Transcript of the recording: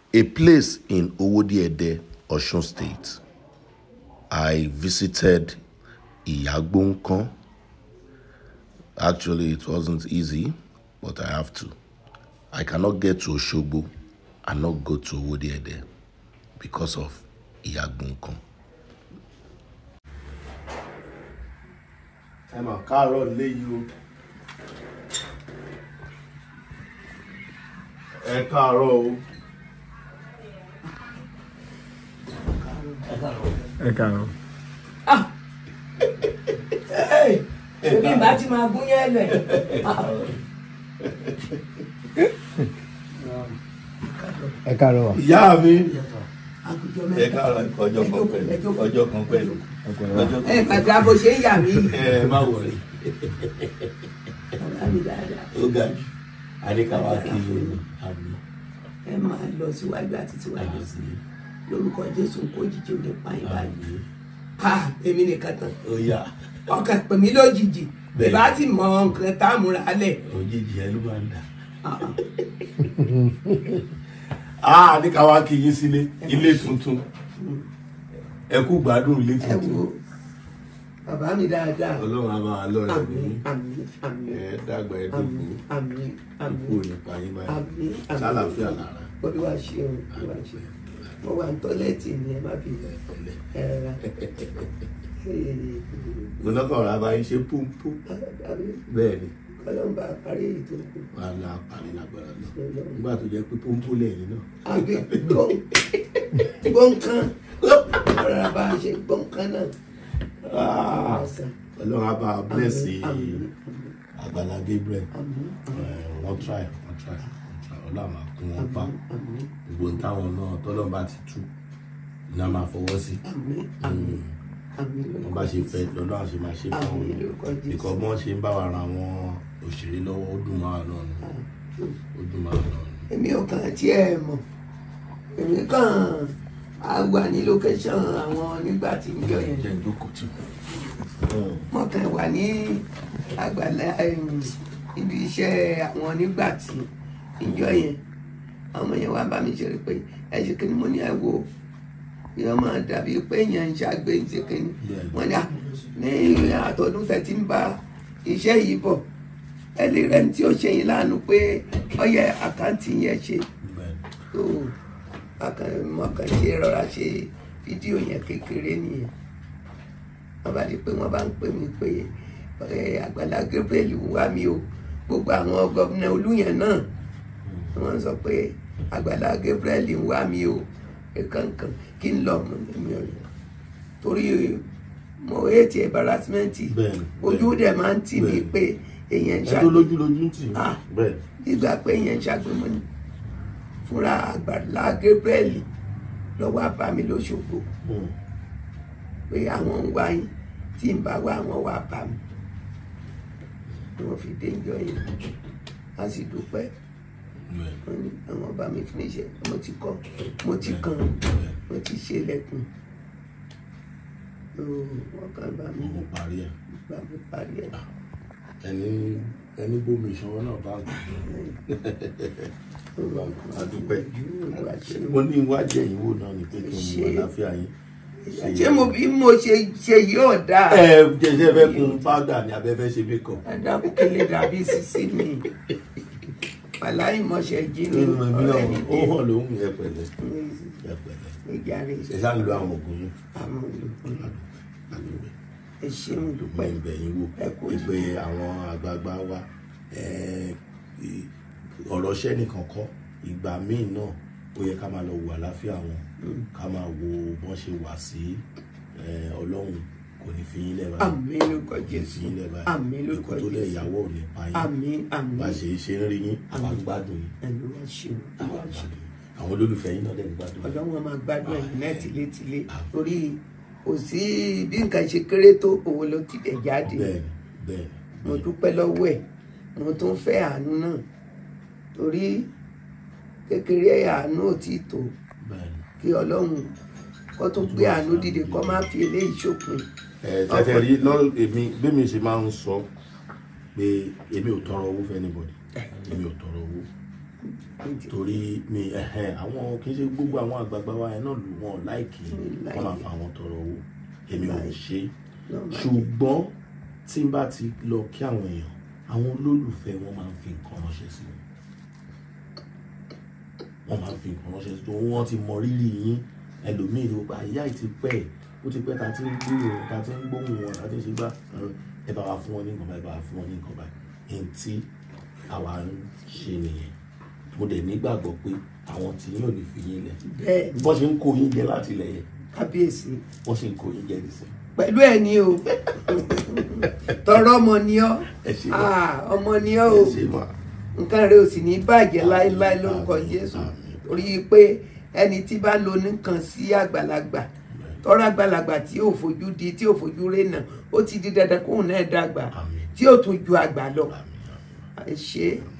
a place in Owodiede, Osun State. I visited Iyagbonkan. Actually, it wasn't easy, but I have to. I cannot get to Oshogbo and not go to Owodiede because of Iyagbonkan. ẹ mà káàárọ̀ léyìí o ẹ káàárọ̀ o ẹ káàárọ̀. èmi bá ti máa gún yẹn lẹ ẹ káàárọ̀ wa. ìyá mi àgùjọ ẹ mẹ́ta káàárọ̀ ọjọ́ kan pẹ̀lú ọjọ́ kan pẹ̀lú ọjọ́ ẹ kan gbàgbà bó ṣe ń yà mí ẹ má wọlé ọ̀rá mi dáadáa ó ga jù àdékàwá kí ló ní àmì ẹ máa lọ síwájú àti síwájú sí i lórúkọ jésù kó jíjẹ òde pààyàn báyìí àmì ha èmi nìkan tán ó yá ọkàn pè mí lójijì Bẹ́ẹ̀. ìbá ti mọ nǹkan tá a múra lẹ òjijì ẹ ló máa ń dà á àdékàwá kí yín sílé ilé tuntun ẹ kú gbádùn ilé ẹ tuntun wo bàbá mi dáadáa ọlọ́run á máa lọ́ọ̀rẹ́ àmín mi àmín àmín ẹ dàgbà ẹ dùnkù àmín àmín ikú ò ní pa yín báyìí àmín àmín sálàáfíà lára olúwa ṣeun olúwa ṣeun mo wà ní tọ́lẹ́ẹ̀tì ni ẹ má fi ẹ̀pẹ̀lẹ́ ẹ ra lọ́kọ̀ọ́ra bá yín ṣe púmpú bẹ́ẹ̀ ni ọlọ́run bá parí èyí tó kù wà á la parí lágbára náà nígbà tó jẹ́ pé púmpú lẹ́yìn náà àbí gbọ̀ǹkan ọ̀rọ̀ bá a ṣe gbọ̀ǹkan náà. Ah, Ọ̀sán. ọlọ́run á bá a blẹ́sì Àmín, àgbàlá Gabriel àmín, Eh, wọ́n try wọ́n try wọ́n try ọlọ́run máa kún wọn pa àmín, gbogbo ní táwọn náà tọ́lọ́run bá ti tú ní a máa fọwọ́ sí àmín, àmín, àmín wọ́n bá ṣe fẹ́ lọ́dọ̀ àṣẹ máa ṣe fún Àmín àwọn lórúkọ Jésù. ìkọ́ bọ́n ṣe ń bá wa ra àwọn òṣèré lọ́wọ́ ó dùn máa náà ni ó dùn máa náà ni. èmi ò kàn tiẹ̀ mọ̀ èmi kàn á wà ní location àwọn nígbà tí ń jọ yẹn jẹ́ ìjókòó tì mo kàn wà ní àgbàlá em, ibi iṣẹ́ àwọn nígbà tí ń jọ yẹn àwọn yẹn wá bá mi ṣe rí pé ẹ ṣe kí ni mo ní ẹ wò yóò máa dàbí pé èèyàn ń ṣàgbé ń ṣe kí ni wọ́n ní à ní àtọ́dún tẹ̀ tí ń bá iṣẹ́ yìí bọ̀ ẹ lè rẹ́ni tí ó ṣe yín láàánú pé ọyẹ àkáǹtì yẹn ṣe bẹ́ẹ̀ tó mọ̀kàn ṣe rọra ṣe fídíò yẹn kékeré nìyẹn wọ́n bá di pé wọ́n bá ń pè mí pé ẹ, Àgbàlá Gabriel ń wá mi o gbogbo àwọn gómìnà olúyẹn náà wọ́n sọ pé Àgbàlá Gabriel ń wá mi o kankan kí n lọ mọ mi ò torí mo hate embarrassment Bẹ́ẹ̀ni, ojú dẹ̀ máa ń tì mí bẹ́ẹ̀ni. pé èèyàn ń ẹ tó ṣàgbé lójú lójú ń tì í. Ah. bẹ́ẹ̀ nígbà pé èèyàn ń ṣàgbémọ ni fúnra Àgbàlá Gabriel lọ́wọ́ bá mi lóṣogbo Hmm. pé àwọn ń wá yín tí ń bá wá àwọn wá bá mi ni wọ́n fi dé ìjọ yẹn a sì dúpẹ́ bẹ́ẹ̀ wọ́n ní àwọn bá mi fún iṣẹ́ mo ti kọ́ mo ti kàn mo ti ṣe lẹ́kùn Ó, wọ́n kàn bá mi mo parí ẹ̀ bá mi parí ẹ̀ ẹni ẹni bómi ìṣọwọ́ náà bá ń adúpẹ́ Olúwa ṣe mo ní iwájú ẹ̀yìn wò náà ni pé kí n mú àlàáfíà yín. ṣé mo bí mo ṣe ṣe yóò dáa. ẹ jẹjẹ fẹ́ kun pádà ní abẹ́fẹ́ ṣe bí kan. Adábùkẹ́lẹ́ dàbí sísí mi. Wàláyé mọ̀ṣẹ́ jí mi. nínú ẹbí náà ọ̀rẹ́ mi ó hàn lóhùn ẹ pẹ̀lẹ́ ẹ pẹ̀lẹ́ Ìjà rẹ̀ ẹ ṣáà ń lo àwọn oògùn yín àwọn olùkọ́. àdúgbò Ẹ ṣé mo pẹ́ dúpẹ́. ìbẹ̀ yín wò Ẹ kú pé àwọn àgbààgbà wa ẹ, ì- ọ̀rọ̀ ṣẹ́ nìkan kọ́ ìgbà míì náà ó yẹ ká máa lọ wo àlàáfíà wọn ká máa wo bọ́n ṣe wà sí ẹ, ọlọ́run kò ní fi yín lẹ́bàá Àmín lórúkọ kò ní fi Jésù. yín lẹ́bàá Àmín lórúkọ ikú tó lẹ̀ Jésù. ìyàwó ò ní pa yín Àmín àmín. bá ṣe ṣe ń rí yín àwọn gbádùn yín Ẹnu wá ṣe o. àwọn gbádùn yín àwọn olólùfẹ́ yín náà dẹ̀ ń gbádùn yín. Ọjọ́ wọn máa gbádùn ẹ̀yìn náà tilétilé. Àmín. Torí kò sí bí nǹkan ṣe kéré tó owó ló ti dẹ̀ jáde. bẹ́ẹ̀ni bẹ́ẹ̀ni Mo dúpẹ́ lọ́wọ́ ẹ̀. Mo tún fẹ́ àánú náà. Torí kékeré àánú ò tí tó. bẹ́ẹ̀ni. kí ọlọ́run kó tún gbé àánú dìde kó má fi eléyìí ṣòpin ẹ tẹ́tẹ́ rí lọ èmi bẹ́mi ṣe máa ń sọ pé èmi ò tọrọ owó fún anybody èmi ò tọrọ owó torí mi ẹ̀hẹ́n àwọn kì í ṣe gbogbo àwọn àgbààgbà wa yẹn náà lù wọ́n láìkì láìkì. wọ́n máa fa àwọn tọrọ owó èmi ò ń ṣe Náà máa ṣùgbọ́n tí n bá ti lọ kí àwọn èèyàn àwọn olólùfẹ́ wọn máa ń fi nǹkan ránṣẹ́ sí wọn wọ́n máa ń fi nǹkan ránṣẹ́ sí wọn wọ́n ti mọ rírì yín ẹlòmíì ló pa ìyá ì ti pẹ́ ẹ̀ ó ti pẹ́ ta ti ń gbúrò wọn ta ti ń gbóhùn wọn ta ti ń ṣe gbá ẹ bá wa fún wọn ní nǹkan báyìí ẹ bá wa fún wọn ní nǹkan báyìí èyí tí àwa ń ṣe nìyẹn mo dẹ̀ nígbàgbọ́ pé àwọn tí yín ò ní fi yín lẹ̀ bẹ́ẹ̀ bọ́n ṣe ń kó yín jẹ láti ilẹ̀ yẹn kábíyèsí wọ́n ṣe ń kó yín jẹ nísìnyí. pẹ̀lú ẹ̀ ní o tọrọ ọmọ ni ọ́ Ẹ ṣé ma. Ah, ọmọ ni ọ́ o ẹ ṣe máa. nǹkan rẹ ò sì ní bàjẹ́ láéláé lórúkọ Àmín, Jésù àmín. torí pé ẹni tí bá lo nǹkan sí àgbàlagbà tọrọ àgbàlagbà tí ò fojú di tí ò fojú rénà ó ti di dandan kóun náà dàgbà Àmín. tí ò tún ju àgbà lọ Àmín, àmín. ẹ ṣé